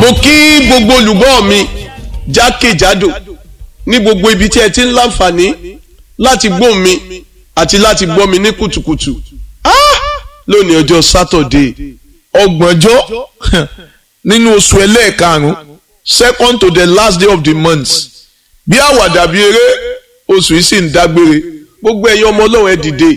mo kí gbogbo olùgbọ́ mi jákèjádò ní gbogbo ibi tí ẹ ti ń láǹfààní láti gbọ́ mi àti láti gbọ́ mi ní kùtùkùtù Ah! lónìí ọjọ́ sátọ̀dé ọgbọ̀njọ́ nínú oṣù ẹlẹ́ẹ̀karùn-ún second to the last day of the month bí àwàdà bí eré oṣù yìí sì ń dágbére gbogbo ẹ̀yin ọmọ ọlọ́run ẹ dìde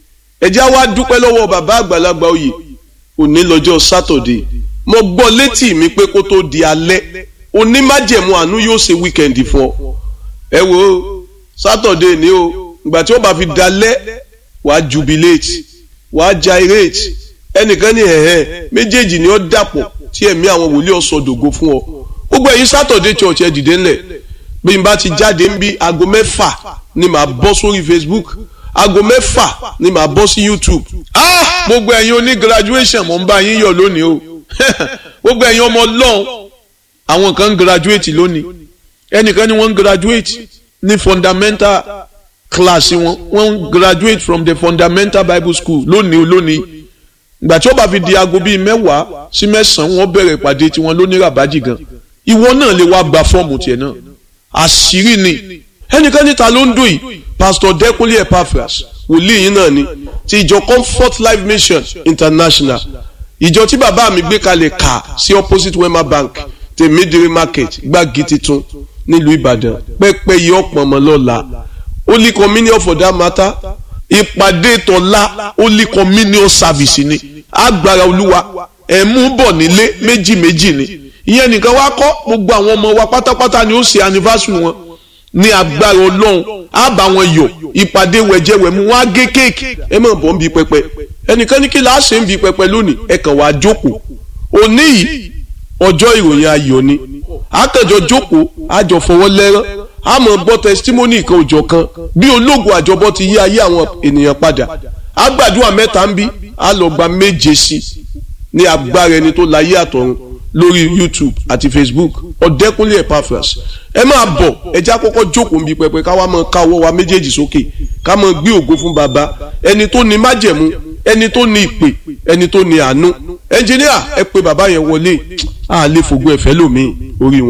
ẹ já wá dúpẹ́ lọ́wọ́ bàbá àgbàlagbà oyè òní lọ́jọ́ sátọ̀dé mo gbọ́ létí mi pé kó tó di alẹ́ onímájẹ̀mú àánú yóò ṣe wíkẹ̀ndì fún ọ ẹ wo sátọ̀dé ni o ìgbà tí ó bá fi dalẹ́ wàá jubilate wàá gyrate ẹnìkan ní ẹ̀hẹ́ méjèèjì ni ó dàpọ̀ tí ẹ̀mí àwọn wòlíì ọ̀sọ̀dògo fún ọ gbogbo ẹ̀yin sátọ̀dé church ẹ dìde ńlẹ̀ bí n bá ti jáde ń bí aago mẹ́fà ni màá bọ́ sórí Facebook aago mẹ́fà ni màá bọ́ sí YouTube ah gbogbo ẹ̀yin oní graduation mo ń bá yín yọ̀ lónìí o gbogbo ẹ̀yin ọmọ ọlọ́run àwọn kan ń graduate lónìí ẹnìkan ni wọ́n ń graduate ní fundamental class wọn wọ́n ń graduate from the fundamental bible school lónìí lónìí ìgbà tí ó bá fi di aago bíi mẹ́wàá sí mẹ́sàn-án wọ́n bẹ̀rẹ̀ ìpàdé tiwọn lóní ràbájì gan ìwọ náà lè wá gba fọ́ọ̀mù tiẹ̀ náà àṣírí ni ẹnìkan níta ló ń dùn yìí pastor Dẹ́kunlé Epaphras wòlíì yín náà ni ti ìjọ Comfort Life Mission International ìjọ tí bàbá mi gbé kalẹ̀ kà sí opposite Wema Bank tèmídìrí market gbági titun nílùú Ìbàdàn pẹ́pẹ́ yìí ọ̀pọ̀ ọmọ lọ́la Holy Communion for that matter ìpàdé tọ́lá Holy Communion service ni agbára olúwa ẹ̀mú bọ̀ nílé méjì méjì ni ìyẹn nìkan wá kọ́ gbogbo àwọn ọmọ wa pátápátá ni ó ṣe anniversary wọn ní agbára ọlọ́run á bá wọn yọ̀ ìpàdé wẹ̀jẹ̀wẹ̀mú wọn á gé kéèkì ẹ mọ̀ bọ́ ń bi pẹpẹ ẹnìkan ní kí la ṣe ń bi pẹpẹ lónìí ẹ kàn wá jókòó òní yìí ọjọ́ ìròyìn ayọ̀ ni àkànjọ jókòó àjọ fọwọ́ lẹ́rán a mọ̀ gbọ́ testimony kan òjọ̀ kan bí ológun àjọbọ ti yí ayé àwọn ènìyàn padà àgbàdua mẹ́ta ń bí a lọ gba méje sí ní agbára ẹni tó láyé àtọ̀run lórí YouTube àti Facebook Ọ̀dẹ́kúnlé Epaphras ẹ máa bọ̀ ẹjẹ́ àkọ́kọ́ jókòó ń bi pẹpẹ ká wá máa ká ọwọ́ wa méjèèjì sókè ká máa gbé ògo fún baba ẹni tó ní májẹ̀mú ẹni tó ní ìpè ẹni tó ní àánú ẹnjìníà ẹ pé bàbá yẹn wọlé àlè fògbó ẹ̀fẹ́ lómi orí wọn.